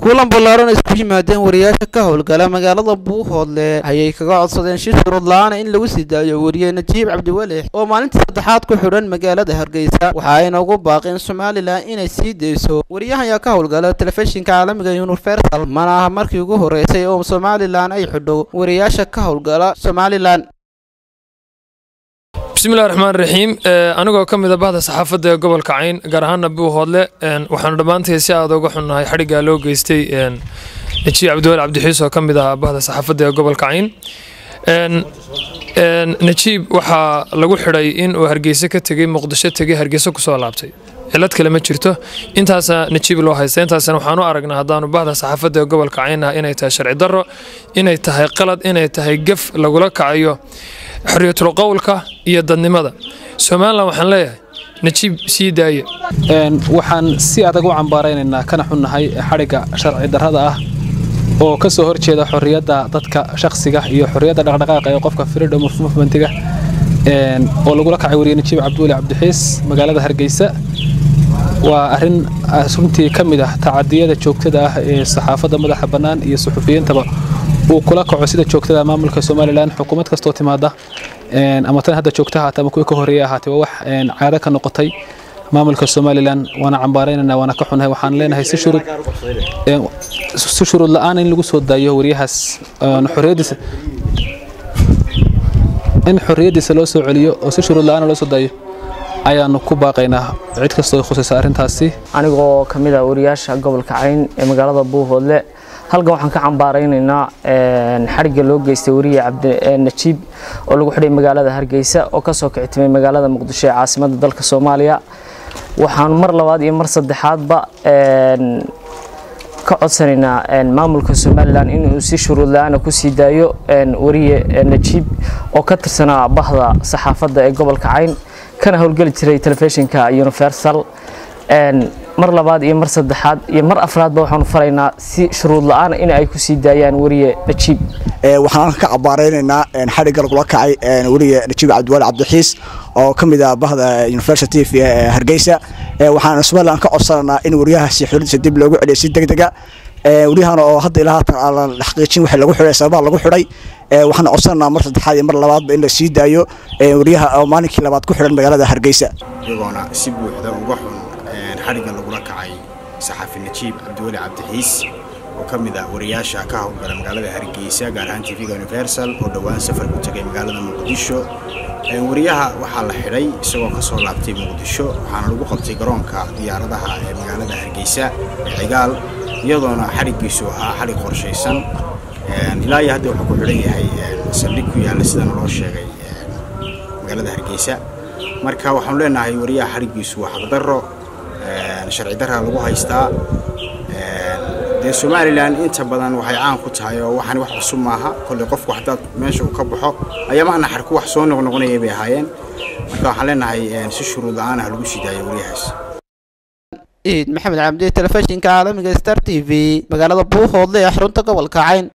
kulan ballaaran isku yimaadeen wariyaasha ka howlgala magaalada buuhoodle ayay kaga codsadeen shir shuruud la-aana in lagu sii daayo wariye najiib cabdiwelix oo maalintii saddexaad ku xidhan magaalada hargeysa waxa ayna ugu baaqeen somalilan inay sii dayso wariyahan ayaa ka howlgala telefishinka caalamiga universal mana aha markii ugu horeysay oo somalilan ay xidho wariyaasha ka howlgala somalilan bismillahi raxmaan raxiim anigoo ka mid a bahda saxaafadda ee gobolka cayn gaar ahaana buuhoodle waxaanu dhammaantay si aad uga xunnahay xadhiggaa loo geystay najiib cabdiwel cabdixiis oo ka mid ahaa bahda saxaafadda ee gobolka cayn najiib waxaa lagu xidhay in uu hargeyse ka tegey muqdisho tegey hargeyse kusoo laabtay cilad kale ma jirto intaasa najiib loo haysta intaasna waxaan u aragnaa haddaanu bahda saxaafadda ee gobolka cayn ah inay tahay sharci darro inay tahay qalad inay tahay gef lagula kacayo xorriyatul qowlka iyo dadnimada somalilan waxaan leeyahay najiib sii daaya waxaan si adag u cambaaraynaynaa kana xunnahay xadhigga sharci darrada ah oo ka soo horjeeda xorriyadda dadka shakhsiga iyo xorriyadda dhaqdhaqaaqa ee qofka freedom of movementiga oo lagula kacay wariye najiib cabdiweli cabdixiis magaalada hargeysa waa arrin runtii ka mid ah tacadiyada joogtada ah ee saxaafadda madaxa bannaan iyo suxufiyiintaba uu kula kaco sida joogtada maamulka somalilan xukuumad kastoo timaada ama tan hadda joogta ahaatee ama kuwii ka horreeya ahaatee waa wax caado ka noqotay maamulka somalilan waana cambaaraynana waana ka xunahay waxaan leenahay si shuruud si shuruud la-aan in lagu soo daayo wariyahaas xorriyaddiisa in xorriyaddiisa loo soo celiyo oo si shuruud la-aan loo soo daayo ayaanu ku baaqaynaa cid kastoo khusaysa arrintaasi anigoo ka mid ah wariyaasha gobolka cayn ee magaalada buuhoodle halkan waxaan ka cambaaraynaynaa xadhigga loo geystay wariye cabdinajiib oo lagu xidhay magaalada hargeysa oo kasoo kicitimay magaalada muqdisho ee caasimadda dalka soomaaliya waxaan mar labaad iyo mar saddexaadba ka codsanaynaa maamulka somalilan inuu si shuruud la-aana kusii daayo wariye najiib oo ka tirsanaa bahda saxaafadda ee gobolka cayn kana howlgeli jiray telefishinka universal mar labaad iyo mar saddexaad iyo mar afraadba waxaanu faraynaa si shuruud la-aan in ay ku sii daayaan wariye najiib waxaan ka cabaaraynaynaa xadhigga lagula kacay wariye najiib cabdiwali cabdixiis oo ka mid ah bahda university of hargeysa waxaan somaliland ka codsanaynaa in wariyahaasi xoradiisa dib loogu celiyo si degdega wariyahan oo hadda ilaa haatan aan la xaqiijin wixii lagu xidhay sababaha lagu xidhay waxaan codsanaynaa mar saddexaad iyo mar labaadba in la sii daayo wariyaha oo maalinkii labaad ku xidhan magaalada hargeysa iyagoona si buuxda uga xun xadhigga lagula kacay saxaafi najiib cabdiweli cabdixiis oo ka mid ah wariyaasha ka howlgala magaalada hargeysa gaar ahaan tvga universal oo dhowaan safar ku tegay magaalada muqdisho wariyaha waxaa la xidhay isagoo ka soo laabtay muqdisho waxaana lagu qabtay garoonka diyaaradaha ee magaalada hargeysa ee cigaal iyadoona xadhiggiisu ahaa xadhig qorshaysan ilaa iyo hadda wuxuu ku xidhan yahay saldhig ku yaalla sidana loo sheegay magaalada hargeysa marka waxaanu leenahay wariyaha xadhiggiisu waa xaqdarro sharci darra lagu haystaa dee somalilan inta badan waxay caan ku tahay oo waxaan wax cusub maaha kolley qofku haddaad meesha uu ka baxo ayaama naxarku wax soo noqnoqonaya bay ahaayeen marka waxaan leenahay si shuruud la-aan ah lagu sii daayo wariyahaas ciid maxamed cabdi telefishinka caalamiga star t v magaalada buuhoodle ee xarunta gobolka cayn